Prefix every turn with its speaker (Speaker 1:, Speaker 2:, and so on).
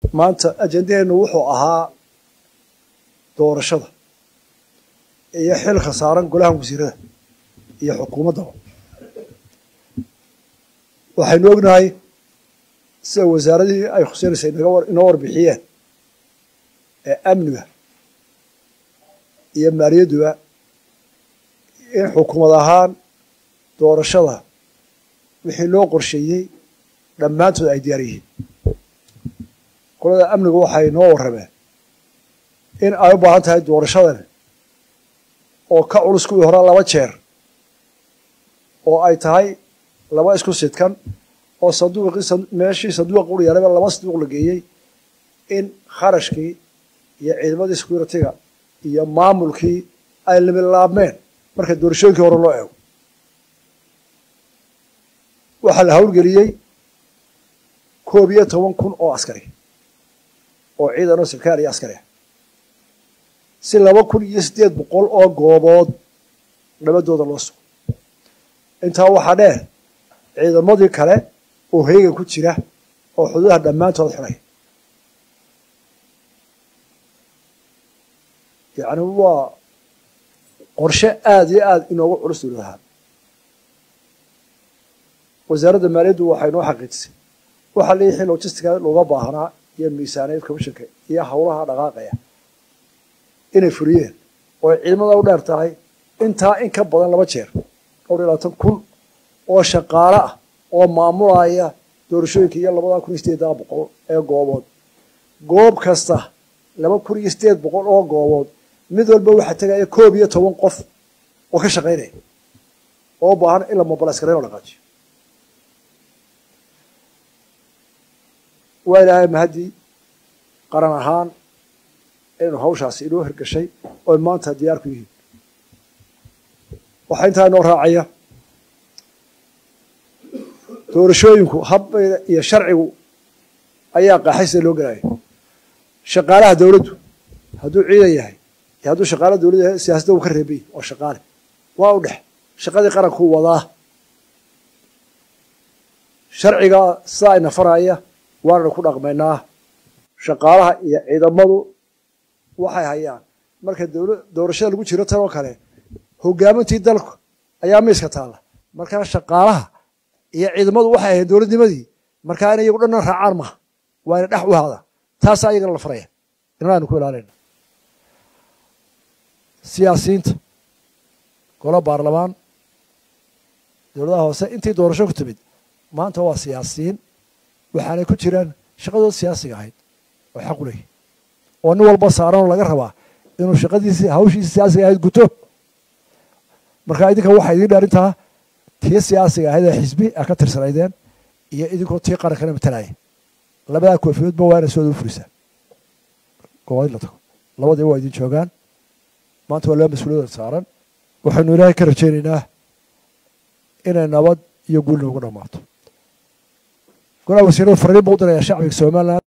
Speaker 1: maanta ajendaheennu wuxuu ahaa doorashada iyo xilka saaran golaha wasiirada iyo xukuumaddaba waxaynu ognahay sida wasaaradihii ay khuseynaysa inoo warbixiyeen ee amniga iyo maaliyadduba in xukuumad ahaan doorashada wixii loo qorsheeyey dhammaantood ay diyaar yihiin qolada amnigu waxay noo warrameen in ay u baahan tahay doorashadan oo ka culus kuwii hore laba jeer oo ay tahay laba isku sidkan oo sanduuqii meeshii sanduuqa ur yaalaba laba sanduuq la geeyey in kharashkii iyo ciidamadii security-ga iyo maamulkii ay limilaabmeen marka doorashooyinkii hore loo eego waxaa la hawlgeliyey koob iyo toban kun oo askari oo ciidan oo sarkaal iyo askari ah si laba kun iyo siddeed boqol oo goobood nabadooda loo sugo intaa waxaa dheer ciidamadii kale oo heegan ku jira oo xuduudaha dhammaantood xidhay yacni waa qorshe aada iyo aada inoogu culus dowlad ahaan wasaaradda maaliyaddu waxay noo xaqiijisay waxaa leeyahay logistica looga baahnaa iyo miisaaniyad commissionka iyo howlaha dhaqaaqaya inay fuliyeen oo ay ciidamada u dheer tahay intaa in ka badan laba jeer dhowr iyo labaatan kun oo shaqaale ah oo maamulaya doorashooyinka iyo labada kun iyo sideeddaa boqol ee goobood goob kasta laba kun iyo sideed boqol oo goobood mid walba waxaa tegaya koob iyo toban qof oo ka shaqaynaya oo u baahan in la mobilaskarayn oo dhaqaajiyo waa ilaahay mahaddii qaran ahaan inaynu hawshaasi inoo hirgashay oy maanta diyaar ku yihiin waxaa intaa inoo raacaya doorashooyinku habbayda iyo sharcigu ayaa qaaxay sida loo gelaya shaqaalaha dowladdu hadduu ciidan yahay iyo hadduu shaqaalaha dowladdu yahay siyaasadda uu ka reebay oo shaqaale waa u dhex shaqadii qarankuu wadaa sharciga sidaa ina faraya waananu ku dhaqmaynaa shaqaalaha iyo ciidamadu waxay hayaan marka doorashada lagu jiro tan oo kale hogaamintii dalku ayaa miiska taalla markaa shaqaalaha iyo ciidamadu waxay ahayd dowladnimadii markaa in iyagu dhanna raacaan maha waa ina dhex u haada taasaa iyagana la faraya inana aynu ku ilaalayna siyaasiyiinta golo baarlamaan dowladaha hoose intii doorasho ku timid maanta waa siyaasiyiin waxaanay ku jiraan shaqadooda siyaasiga ahayd oo xaq u leeyahy oo nin walba saaranoo laga rabaa inuu shaqadiisi hawshiisi siyaasiga ahayd guto marka idinka waxaa idiin dhaarintaa tii siyaasiga ahayd ee xisbi a ka tirsanaydeen iyo idinkoo tii qarankana matalaya labadaa koofiyoodba waa ina sooda u furisaa goobadii la tago labadiiba waa idin joogaan maanta waa laba mas-uuliyadooda saaran waxaynu ilaahay ka rajaynaynaa inay nabad iyo guul noogu dhammaato golaha wasiirada fariin buu u dirayaa shacbiga somalilan